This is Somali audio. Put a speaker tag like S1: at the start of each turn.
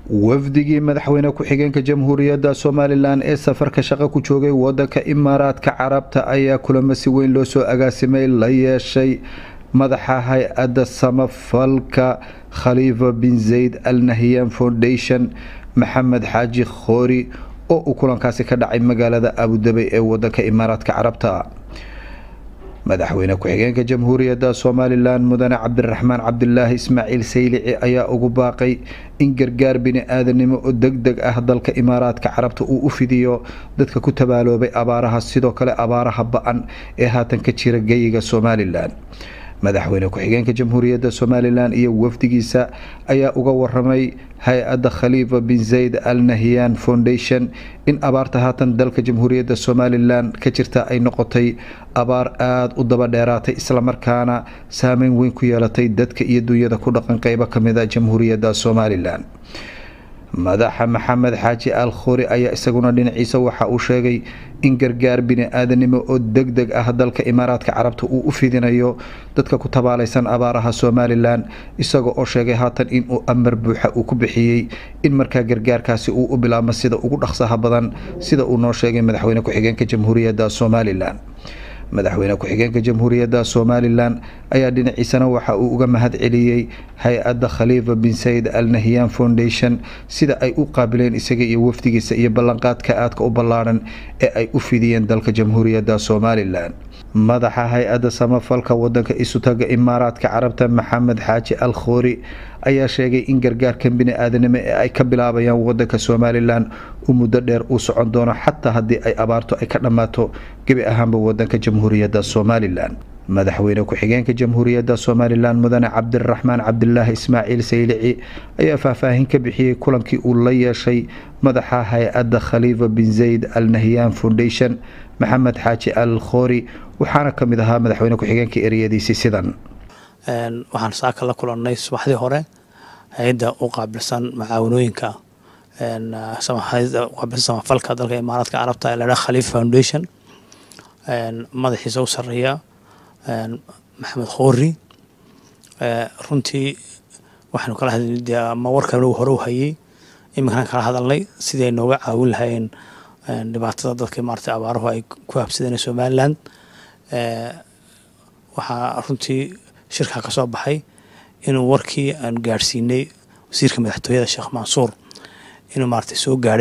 S1: wafdigii madaxweyne ku-xigeenka jamhuuriyadda somalilan ee safarka shaqo ku joogay wadanka imaaraadka carabta ayaa kulamo si weyn loo soo agaasimay la yeeshay madaxa hay-adda samafalka khaliifa bin zayd al nahyan foundation maxamed xaaji khoori oo uu kulankaasi ka dhacay magaalada abudabey ee wadanka imaaraadka carabta madaxweyne ku-xigeenka jamhuuriyadda somalilan mudane cabdiraxmaan cabdilaahi ismaaciil saylici ayaa ugu baaqay in gargaar bini-aadanimo oo deg deg ah dalka imaaraadka carabta uu u fidiyo dadka ku tabaaloobay abaaraha sidoo kale abaaraha ba-an ee haatan ka jira geyiga somalilan madaxweyne ku-xigeenka jamhuuriyadda somalilan iyo wafdigiisa ayaa uga waramay hay-adda khaliifa bin zayd al nahyan foundation in abaarta haatan dalka jamhuuriyadda somalilan ka jirta ay noqotay abaar aada u daba dheeraatay islamarkaana saameyn weyn ku yeelatay dadka iyo dunyada ku dhaqan qeybo kamid a jamhuuriyadda somalilan madaxa maxamed xaaji al khuri ayaa isaguna dhinaciisa waxa uu sheegay in gargaar bini-aadanimo oo deg deg ah dalka imaaraadka carabta uu u fidinayo dadka ku tabaalaysan abaaraha somalilan isaga oo sheegay haatan inuu amar buuxa uu ku bixiyey in markaa gargaarkaasi uu u bilaabmo sida ugu dhaqsaha badan sida uu noo sheegay madaxweyne ku-xigeenka jamhuuriyadda somalilan madaxweyne ku-xigeenka jamhuuriyadda somalilan ayaa dhinaciisana waxa uu uga mahad celiyey hay-adda khaliifa bin sayid al nahyan foundation sida ay u qaabileen isaga iyo wafdigiisa iyo ballanqaadka aadka u ballaadhan ee ay u fidiyeen dalka jamhuuriyadda somalilan madaxa hay-adda samafalka wadanka isutaga imaaraadka carabta maxamed xaaji al khoori ayaa sheegay in gargaarkan bini-aadanimo ee ay ka bilaabayaan wadanka somalilan u muddo dheer uu socon doono xataa haddii ay abaarto ay ka dhammaato gebi ahaanba wadanka jamhuuriyadda somalilan madaxweyne ku-xigeenka jamhuuriyadda somalilan mudane cabdiraxmaan cabdilaahi ismaaciil saylici ayaa faahfaahin ka bixiyey kulankii uu la yeeshay madaxa hay-adda khaliifa bin zayd al nahyan foundation maxamed xaaji al khoori waxaana ka mid ahaa madaxweyne ku-xigeenka ereyadiisi sidan
S2: waxaan saaka la kulannay subaxdii hore hay-adda u qaabilsan macaawanooyinka qaabilsan samafalka dalka imaaraadka carabta ee ladhaha khaliif foundation madaxiisa u sareeya maxamed khoori runtii waxaanu kala hadlay dee ama warkan hore u hayay iminkaan kala hadalnay sidii ay nooga caawin lahaayeen dhibaatada dadka maarata abaaruhu ay ku habsadeen somaliland waxaa runtii shirkaa ka soo baxay inuu warkii aan gaadhsiinay wasiirka madaxtooyada sheekh mansuur inuu maarata soo gaadhay